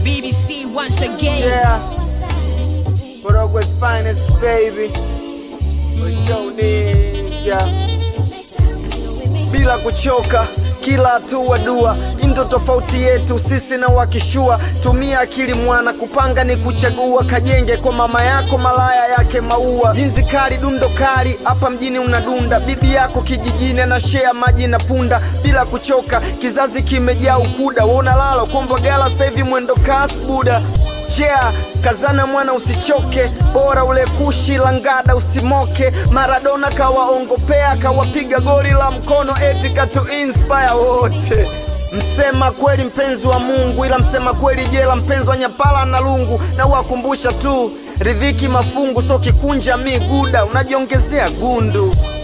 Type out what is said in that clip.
BBC once again. Yeah. Morogwe's finest baby. Yo ninja. Bila kuchoka kila hatua dua, indo tofauti yetu sisi na wakishua. Tumia akili mwana, kupanga ni kuchagua. Kajenge kwa mama yako, malaya yake maua. Jinzi kali, dundo kali, hapa mjini unadunda. Bibi yako kijijini anashea maji na punda. Bila kuchoka, kizazi kimejaa ukuda. Wona lala kombwa gala, sasa hivi mwendo kasi buda Yeah, kazana mwana usichoke, bora ule kushi langada usimoke. Maradona kawaongopea, kawapiga goli la mkono eti katu inspire wote. Msema kweli mpenzi wa Mungu, ila msema kweli jela mpenzi wa Nyapala na Lungu. Na wakumbusha tu ridhiki mafungu, so kikunja miguda unajiongezea gundu.